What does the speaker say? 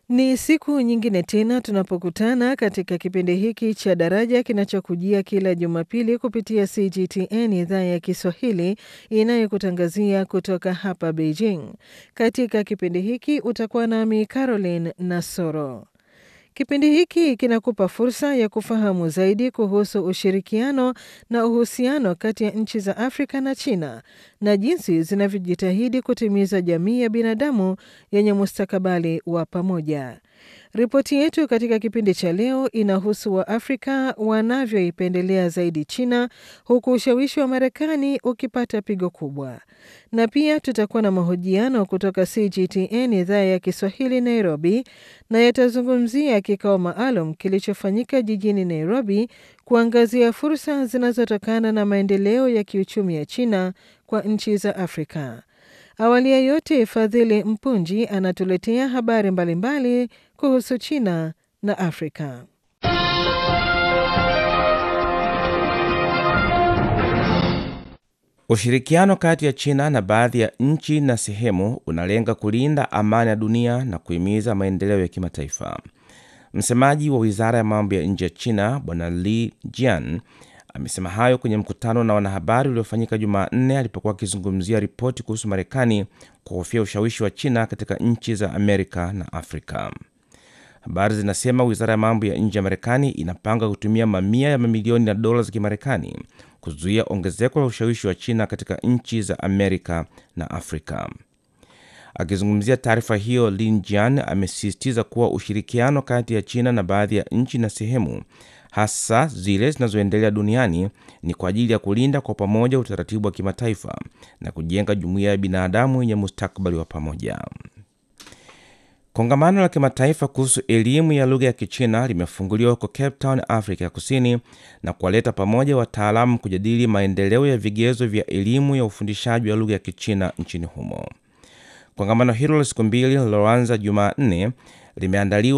Ni siku nyingine tena tunapokutana katika kipindi hiki cha Daraja kinachokujia kila Jumapili kupitia CGTN idhaa ya Kiswahili inayokutangazia kutoka hapa Beijing. Katika kipindi hiki utakuwa nami Caroline Nasoro. Kipindi hiki kinakupa fursa ya kufahamu zaidi kuhusu ushirikiano na uhusiano kati ya nchi za Afrika na China na jinsi zinavyojitahidi kutimiza jamii ya binadamu yenye mustakabali wa pamoja. Ripoti yetu katika kipindi cha leo inahusu Waafrika wanavyoipendelea zaidi China huku ushawishi wa Marekani ukipata pigo kubwa. Na pia tutakuwa na mahojiano kutoka CGTN idhaa ya Kiswahili Nairobi, na yatazungumzia kikao maalum kilichofanyika jijini Nairobi kuangazia fursa zinazotokana na maendeleo ya kiuchumi ya China kwa nchi za Afrika. Awali ya yote, Fadhili Mpunji anatuletea habari mbalimbali mbali kuhusu China na Afrika. Ushirikiano kati ya China na baadhi ya nchi na sehemu unalenga kulinda amani ya dunia na kuhimiza maendeleo ya kimataifa. Msemaji wa wizara ya mambo ya nje ya China Bwana Li Jian amesema hayo kwenye mkutano na wanahabari uliofanyika Jumanne alipokuwa akizungumzia ripoti kuhusu Marekani kuhofia ushawishi wa China katika nchi za Amerika na Afrika. Habari zinasema wizara ya mambo ya nje ya Marekani inapanga kutumia mamia ya mamilioni ya dola za Kimarekani kuzuia ongezeko la ushawishi wa China katika nchi za Amerika na Afrika. Akizungumzia taarifa hiyo, Lin Jian amesisitiza kuwa ushirikiano kati ya China na baadhi ya nchi na sehemu, hasa zile zinazoendelea duniani, ni kwa ajili ya kulinda kwa pamoja utaratibu wa kimataifa na kujenga jumuiya ya binadamu yenye mustakabali wa pamoja. Kongamano la kimataifa kuhusu elimu ya lugha ya Kichina limefunguliwa huko Cape Town, Afrika ya Kusini, na kuwaleta pamoja wataalamu kujadili maendeleo ya vigezo vya elimu ya ufundishaji wa lugha ya Kichina nchini humo. Kongamano hilo la siku mbili liloanza Jumanne limeandaliwa